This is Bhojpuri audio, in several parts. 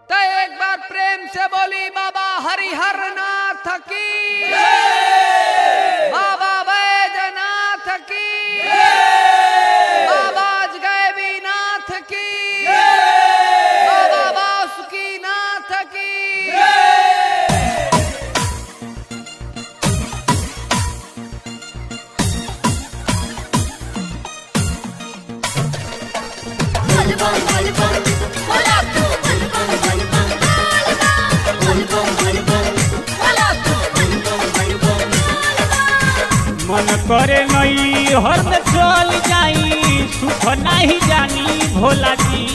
तो एक बार प्रेम से बोली बाबा हरिहर नाथ की बाबा बैजनाथ की बाबा गैबी नाथ की बाबा बासुकी नाथ की बलबम बलबम बोला तू बलबम बलबम बलबम बलबम बोला तू बलबम बलबम मन करे नई हर में चल जाई सुख नहीं जानी भोला जी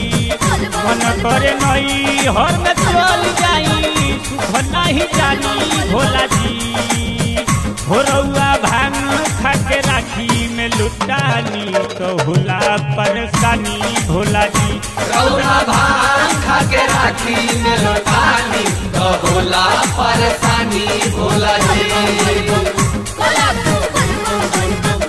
मन करे नई हर में चल जाई सुख नहीं जानी भोला जी भोरौआ भांग खा के राखी में लुटानी तो होला परेशानी भोला जी रौरा भांग खा के राखी में लौटानी तो भोला परेशानी भोला जी बोला तू बलबम बलबम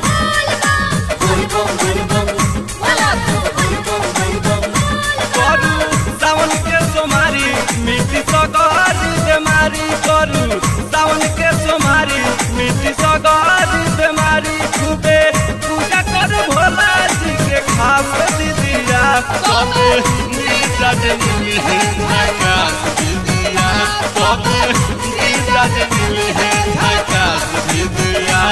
बलबम बलबम बोला तू बलबम बलबम करू सावन के सोमारी मिट्टी सगारी बेमारी करू सावन के सोमारी मिट्टी सगारी बेमारी खूबे पूजा कर भोला जी के खास दीदिया सबे नीरज मिली है झकास दीदिया सबे नीरज मिली है झकास दीदिया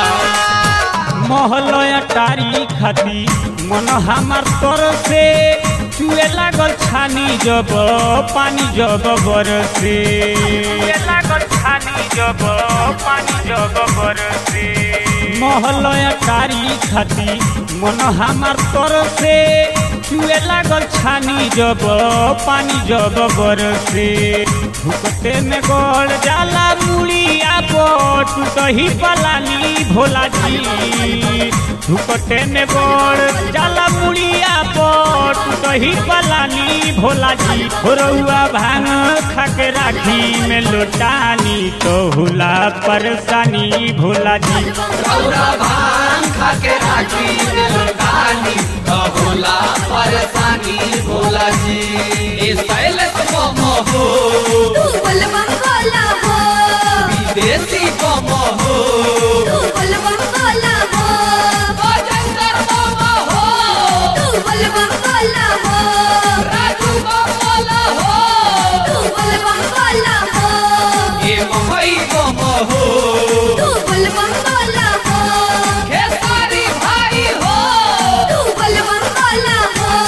महलया टारी खाती मन हमार तर से चुए लागल छानी जब पानी जब बरसे चुए लागल छानी जब पानी जब बरसे महलया टारी खाती मन हमार तर से चुए लागल छानी जब पानी जब बरसे भुकते में गड़ जाला मुड़िया बोट टूटही पलानी भोला जी धुकटे में गड़ जाला मुड़िया बोट टूटही पलानी भोला जी रउआ भांग खा के राखी में लोटानी तो हुला परेशानी भोला जी रौरा भांग खा के राखी में लौटानी तो भोला परेशानी भोला जी इस पहले तो हो तू बलबम बोला हो विदेशी कम हो तू बलबम बोला हो बजेंद्र बाबा हो तू बलबम बोला हो राजू बाबा हो तू बलबम बोला हो ये महई कम हो तू बलबम बोला हो खेसारी भाई हो तू बलबम बोला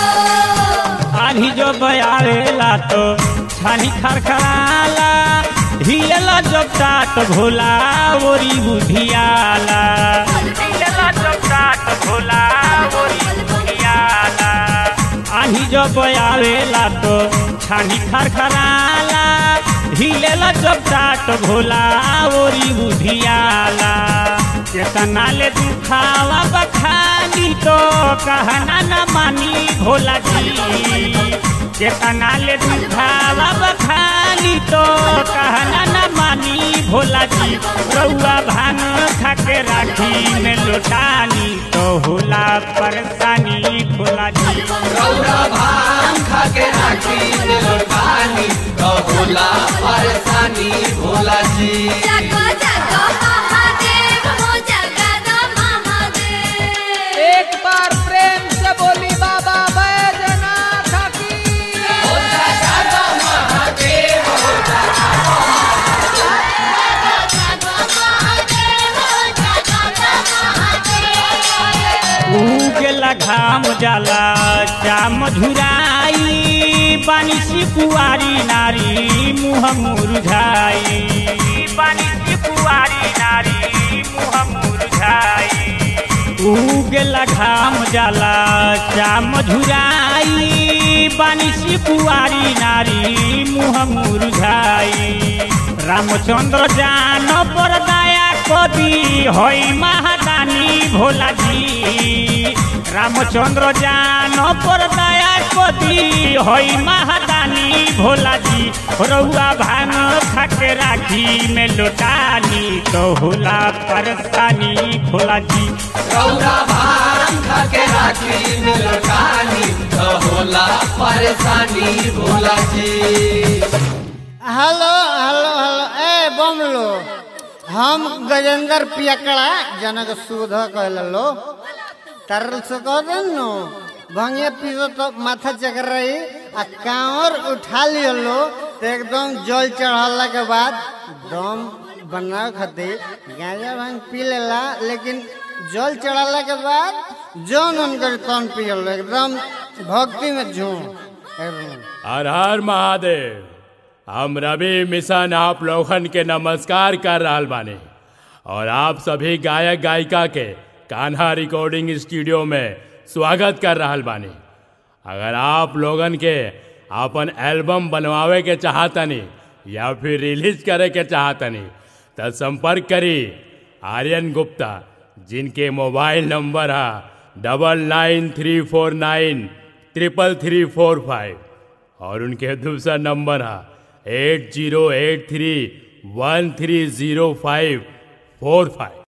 हो आधी जो बयारेला तो छानी खरखराला हिलेला जब टाट भोला ओरी बुधियाला हिलेला जब टाट भोला ओरी बुधियाला आधी जो बयारेला तो छानी खरखराला हिलेला जब टाट भोला ओरी बुधियाला केतना ले दुखावा बखानी तो कहना न मानी भोला जी केतना ले दुखावा बखानी तो कहना न मानी भोला जी रउआ भांग खा के राखी में लोटानी तो होला परेशानी भोला जी रौरा भांग खा के राखी में लौटानी तो भोला परेशानी भोला जी जागो जागो महादेव हो जगद महादेव एक बार प्रेम से बोली बाबा बैजनाथ की जागो महादेव हो जगद महादेव उगेला घाम जाला चाम झुराई बानिसी कुआरी नारी मुह मुरझाई बानिसी कुआरी नारी मुह मुरझाई उगेला घाम जाला चाम झुराई बानिसी कुआरी नारी मुह मुरझाई रामचंद्र जान पर दया कवि हई महादानी भोला जी रामचंद्र जान पर दया कवि हई महादानी भोला जी रउआ भांग खाके राखी में लोटानी तो होला परेशानी भोला जी रौरा भांग खाके राखी में लौटानी तो होला परेशानी Bhola ji hello hello hello ए बमलो हम गजेंद्र पियकड़ा जनक सुध कहलो तरल से कह देनु भंगे पीसो तो माथा चकर रही आ कांवर उठा लियो तो एकदम जल चढ़ला के बाद दम बनावे खातिर गांजा भांग पी लेला लेकिन जल चढ़ाला के बाद जौन उनकर तन पियल एकदम भक्ति में झूम एकदम हर हर महादेव हम रवि मिशन आप लोगन के नमस्कार कर रहल बानी और आप सभी गायक गायिका के कान्हा रिकॉर्डिंग स्टूडियो में स्वागत कर रहल बानी अगर आप लोगन के अपन एल्बम बनवावे के चाहतनी या फिर रिलीज करे के चाहतनी तो संपर्क करी आर्यन गुप्ता जिनके मोबाइल नंबर है double nine three four nine triple three four five और उनके दूसरा नंबर है eight zero eight three one three zero five four five